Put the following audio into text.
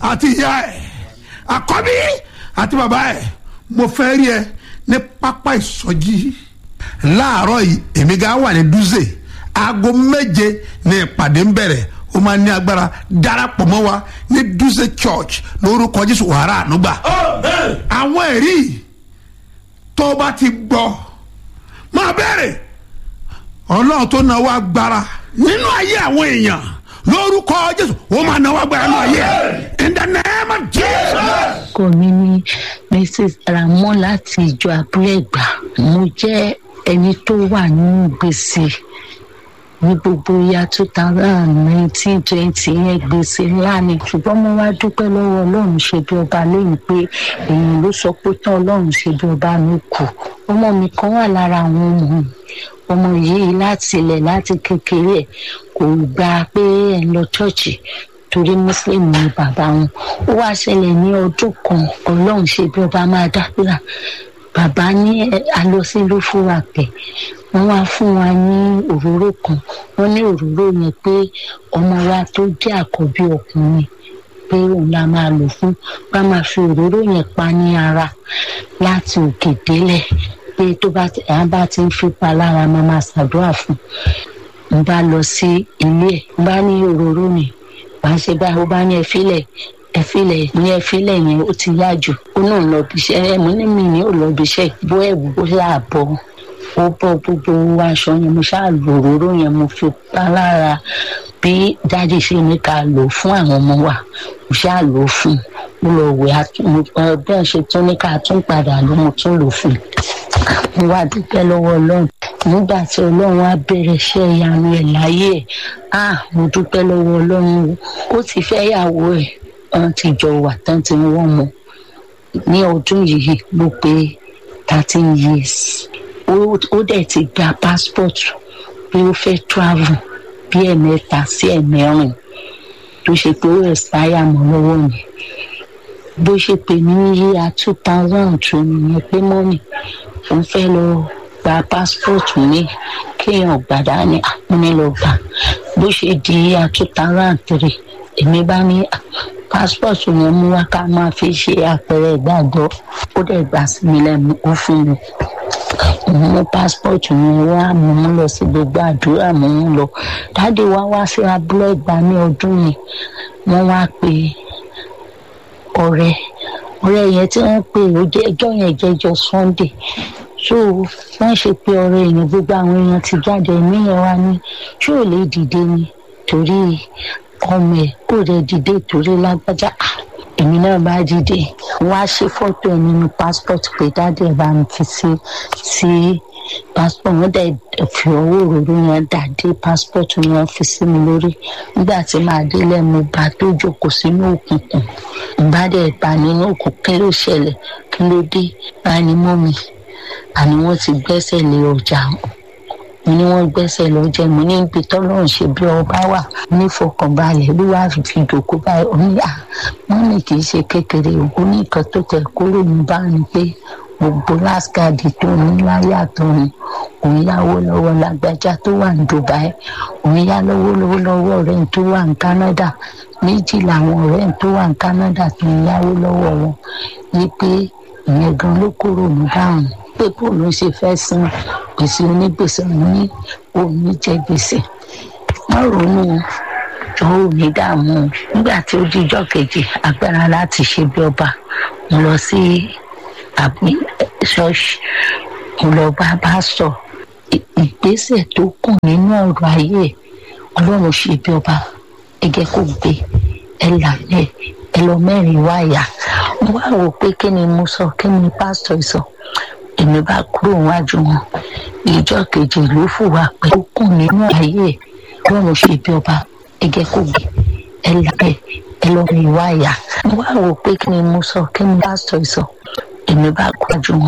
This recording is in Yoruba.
àti ìyá ẹ̀ àkọ́bí àti bàbá ẹ̀ mo fẹ́ rí ẹ ní pápá ìsọjí láàárọ̀ yìí èmi gan wà ní dúzè aago méje ní ìpàdé ń bẹ̀rẹ̀ ó máa ní agbára darapọ̀ mọ́ wa ní dúzè church lórúkọ jésù wàrà ànúgbà àwọn ẹ̀rí tó o bá ti gbọ́ máa bẹ̀rẹ̀ ọlọ́run tó náwó agbára nínú ayé àwọn èèyàn lórúkọ jésù ó máa náwó agbára nínú ayé ẹ̀ in the name of jesus. orúkọ mi ni mrs ramon láti ìjọ abúlé ẹgbà mo jẹ ẹni tó wà nínú gbèsè ní gbogbo ya two thousand nineteen twenty yẹn gbèsè ńlá ni ṣùgbọ́n mo wá dúpẹ́ lọ́wọ́ ọlọ́run ṣe bí ọba lẹ́yìn pé èèyàn ló sọ pé tán ọlọ́run ṣe bí ọba mi kù ọmọ mi kan wà lára àwọn ọmọ mi ọmọ yìí láti ilẹ̀ láti kékeré ẹ̀ kò gbà pé ẹ̀ ń lọ ṣọ́ọ̀ṣì torí muslim ni bàbá wọn ó wá ṣẹlẹ̀ ní ọdún kan ọlọ́run ṣe bí ọba máa dábìrà bàbá ní alọ́sílú fún wa pẹ̀ wọ́n wá fún wa ní òróró kan wọ́n ní òróró yẹn pé ọmọ wa tó jẹ́ àkọ́bí ọkùnrin pé òun la máa lò fún bá máa fi òróró yẹn pa ní ara láti òkè délẹ̀ pé tó bá ti à bá ti ń fipá lára máa máa ṣàdúrà fún un bá lọ sí ilé ẹ̀ bá ní òróró ni wà á ṣe báyìí ó bá ní ẹfílẹ̀ ẹfílẹ̀ ní ẹfílẹ̀ yẹn ó ti yá jù ó náà lọ bí iṣẹ́ ẹ mo ní mi ní ò lọ bí iṣẹ́ bó ẹ̀wù ó yà bọ̀ ó bọ́ gbogbo aṣọ yẹn mo ṣáà lò òróró yẹn mo fi pa lára bí dáàdì ṣe ní ká lò fún àwọn ọmọ wa mo ṣáà lò ó fún un mo lọ wẹ̀ bẹ́ẹ̀ ṣe tún ní ká tún padà ló mo tún lò fún un mo wá dúpẹ́ lọ́wọ́ ọlọ́run nígbà tí ọlọ́run á bẹ̀rẹ̀ iṣẹ́ ìyanu ẹ̀ láyé ẹ̀ á mo dúpẹ́ lọ́wọ́ ọlọ́run ó ti fẹ́ yàwó ẹ̀ wọ́n ti jọ wà tán ti ń wọ́n mọ́ ní ọdún yìí ló pé thirteen years ó dẹ̀ ti gba passport pé ó fẹ́ travel bí ẹ̀mẹ́ta sí ẹ̀mẹ́rin tó ṣe pé ó expire mọ́ lọ́wọ́ mi bó ṣe pè ní yíya two thousand two nìyẹn pé mọ́nì òun fẹ́ lọ gba passport mi kéèyàn gbàdá ní àpọ́nlé gbà bó ṣe di yíya two thousand three èmi bá ní passport yẹn mú wá ká máa fi ṣe àpẹẹrẹ ìgbàgbọ́ ó dẹ̀ gbà sí mi lẹ́nu ó fún mi mo mú passport yẹn wá mo mú lọ sí gbogbo àdúrà mo mú lọ dáàdi wá wá sí abúlé ìgbà ní ọdún yẹn wọ́n wá pé ọ̀rẹ́ ọ̀rẹ́ yẹn tí wọ́n pè ó jẹ́ ẹjọ́ yẹn jẹ́jọ́ sunday so wọ́n ṣe pé ọ̀rẹ́ èèyàn gbogbo àwọn èèyàn ti jáde ẹ̀mí yẹn wá ní ṣé ò lè dìde ni torí ọmọ ẹ̀ kò rẹ̀ dìde torí lágbájá èmi náà bá dìde wọ́n á ṣe fọ́tò ẹ̀ nínú passport pé dáàdì ẹ̀ bá mi fi sí sí passport wọ́n dẹ̀ fi ọwọ́ òróró yẹn dà dé passport yẹn fi sí mi lórí nígbà tí màá délẹ̀ mo bá tó jókòó sínú òkùnkùn ìbá dẹ̀ bá nínú òkùnkùn kí ló ṣẹlẹ̀ kí ló dé báyìí ni mọ́ mi àní wọ́n ti gbẹ́sẹ̀ lé ọjà mo ní wọ́n gbẹ́sẹ̀ lọ́jọ́ mo ní ibi tọ́lọ́run ṣe bí ọba wà nífọkànbalẹ̀ bí wàá fi fi dòkó báyìí ó ní à wọ́n ní kì í ṣe kékeré ó ní nǹkan tó tẹ̀ kúrò ní bá ní pé gbogbo láskàdì tó ní láyà tó ní òun yáwó lọ́wọ́ lágbájá tó wà ní dubai òun yá lọ́wọ́ lọ́wọ́ lọ́wọ́ ọ̀rẹ́ tó wà ní canada méjì làwọn ọ̀rẹ́ tó wà ní canada tó ń yáwó lọ́wọ́ wọn ní pé ìyẹn gan ló kúrò ní dáhùn pé bó ló ṣe fẹ́ san gbèsè onígbèsè òun ní òun jẹ gbèsè wọ́n ronú jọ ò ní dààmú nígbà tí ó díjọ́ kejì agbára láti ṣe bí ọba mo lọ sí àbí ṣọ́ọ̀ṣì mo lọ bá bá sọ ìgbésẹ̀ tó kàn nínú ọ̀rọ̀ ayé ọlọ́run ṣe bí ọba ẹgẹ́ kò gbé ẹ làlẹ́ ẹ lọ mẹ́rin wáyà mo wá wò pé kí ni mo sọ kí ni pásítọ̀ sọ èmi bá kúrò wájú wọn ìjọ kejì ló fùwà pé ó kùn nínú ayé ọlọ́run ṣe bí ọba ẹgẹ́ kò gbé ẹ làlẹ́ ẹ lọ mẹ́rin wáyà mo wá wò pé kí ni mo sọ kí ni pásítọ̀ sọ èmi bá kúrò wájú wọn.